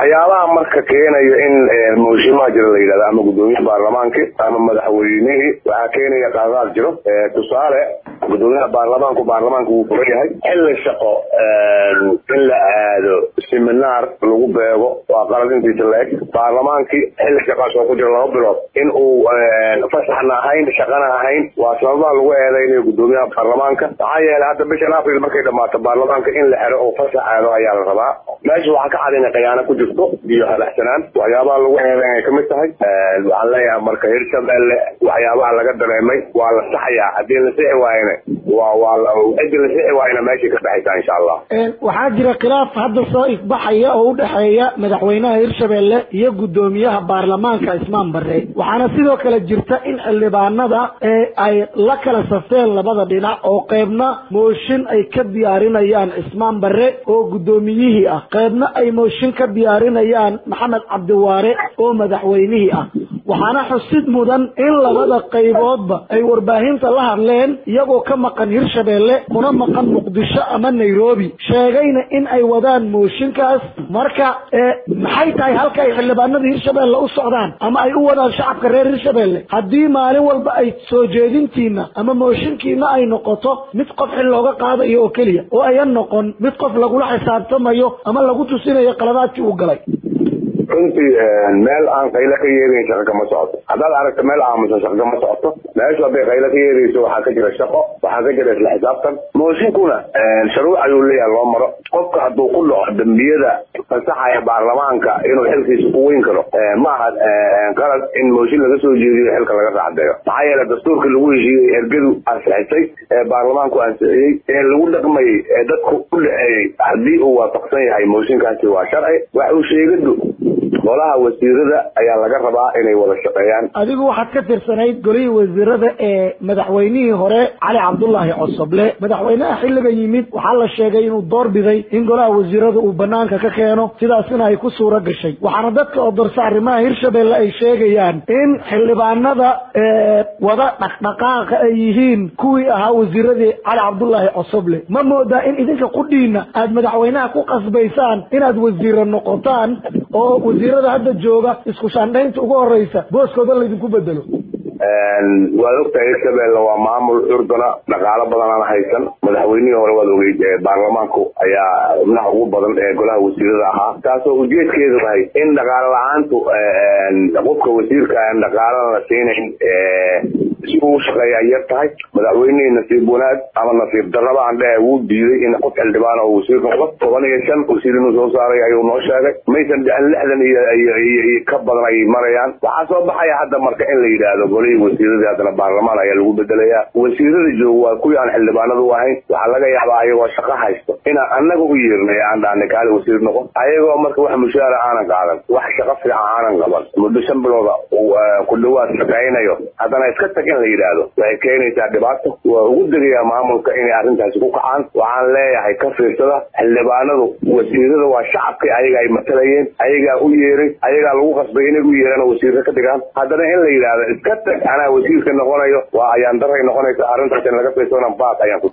waxyaabaha marka keenaya in mooshimaa jira la yidhahda ama guddoomiyaha baarlamaanki ama madaxweynihii waxaa keenaya qaadaad jiro tusaale guddoomiyaha baarlamaanku baarlamaanku wuu furan yahay xilli shaqo in la aado seminaar lagu beego waa qalad intiisa la eg baarlamaankii xilli shaqaas oo ku jira laba bilood in uu fasaxna ahayn shaqana ahayn waa sababaha lagu eedaynayo guddoomiyaha baarlamaanka maxaa yeelay hadda bishan april markay dhamaato baarlamaanka in la xero oo fasax aado ayaa la rabaa meesha waxaa ka cad inay khiyaano ku jirto iyo hadaxsanaan waxyaabaha lagu eedayn ay kamid tahay waxaan leeyahay marka hirshabelle waxyaabaha laga dareemay waa la saxayaa haddii la sixi waayana waa waa cidii la sixi waayana meeshay ka baxaysaa insha allah waxaa jira khilaaf hadda soo ifbaxaya oo u dhexeeya madaxweynaha hirshabelle iyo guddoomiyaha baarlamaanka ismaan bare waxaana sidoo kale jirta in xildhibaanada ay la kala safeen labada dhinac oo qeybna mooshin ay ka diyaarinayaan ismaan bare oo guddoomiyihii ah qeybna ay mooshin ka diyaarinayaan maxamed cabdiwaare oo madaxweynihii ah waxaana xusid mudan in labada qayboodba ay warbaahinta la hadleen iyagoo ka maqan hirshabelle kuna maqan muqdisho ama nairobi sheegayna in ay wadaan mooshinkaas marka maxay tahay halka ay xildhibaanada hirshabelle u socdaan ama ay u wadaan shacabka reer hirshabelle haddii maalin walba ay soo jeedintiina ama mooshinkiina ay noqoto mid qof xil looga qaadayo oo keliya oo ayan noqon mid qof lagula xisaabtamayo ama lagu tusinayo qaladaadkii uu galay runtii meel aan qaylo ka yeedayn shaqo kama socoto haddaad aragto meel aamusan shaqo kama socoto meeshu hadday qaylo ka yeedayso waxaa ka jira shaqo waxaa ka jira isla xisaabtan mooshinkuna shuruuc ayuu leeyahay loo maro qofka hadduu ku dhaco dembiyada fasaxaya baarlamaanka inuu xilkiisa ku weyn karo ma aha qalad in mooshin laga soo jeediyo xilka laga raacdeeyo maxaa yeele dastuurkii lagu heshiiyey ergadu ansixisay ee baarlamaanku ansixiyey ee lagu dhaqmayey ee dadku u dhexeeyey haddii uu waafaqsan yahay mooshinkaasi waa sharci wax uu sheegadu golaha wasiirada ayaa laga rabaa inay wada shaqeeyaan adigu waxaad ka tirsanayd golihii wasiirada ee madaxweynihii hore cali cabdullaahi cosoble madaxweynaha xilliga yimid waxaa la sheegay inuu door biday in golaha wasiirada uu banaanka ka keeno sidaasina ay ku suura gashay waxaana dadka oo darsa arrimaha hirshabelle ay sheegayaan in xildhibaanada wada dhaqdhaqaaqa ay yihiin kuwii ahaa wasiiradii cali cabdullaahi cosoble ma moodaa in idinka qudhiina aad madaxweynaha ku qasbaysaan inaad wasiiro noqotaan oo wasiirada hadda jooga isku shaandhaynta ugu horeysa booskooda laydinku bedelo waad ogtahay hirshabelle waa maamul curdana dhaqaalo badan aan haysan madaxweynihii hore waad ogeyd baarlamaanku ayaa xubnaha ugu badan ee golaha wasiirada ahaa taasoo ujeedkeedu tahay in dhaqaalo la-aantu qofka wasiirka aan dhaqaalana la siinayn si uu shaqeeya ay yar tahay madaxweynihii nasiib wanaag ama nasiib darraba aan dhehe wuu diiday in qof xildhibaan oo wasiir noqdo toban iyo shan wasiir inuu soo saaray ayuu noo sheegay maysan dhicin lixdan iyo ka badan ay marayaan waxaa soo baxaya hadda marka in la yidhaahdo golihii wasiiradii haddana baarlamaan ayaa lagu bedelayaa wasiirada jooga waa kuwii aan xildhibaanadu u ahayn waxaa laga yaabaa ayagoo shaqo haysto inaan annaga u yeernay aan dhahnay kaali wasiir noqon ayagoo marka wax mushaara aanan qaadan wax shaqo fiican aanan qaban muddo shan bilooda ku dhawaad shaqaynayo haddana iska tag in la yidhaahdo waxay keenaysaa dhibaato waa ugu degayaa maamulka inay arrintaasi ku kacaan waxaan leeyahay ka fiirsada xildhibaanadu wasiirada waa shacabkii ayaga ay matalayeen ayagaa u yeeray ayagaa lagu qasbay inay u yeeraan oo wasiirka ka dhigaan haddana in la yidhaahdo iska tag anaa wasiirka noqonayo waa ayaan daray noqonaysa arrintaas in laga fiirsana baas ayaan ku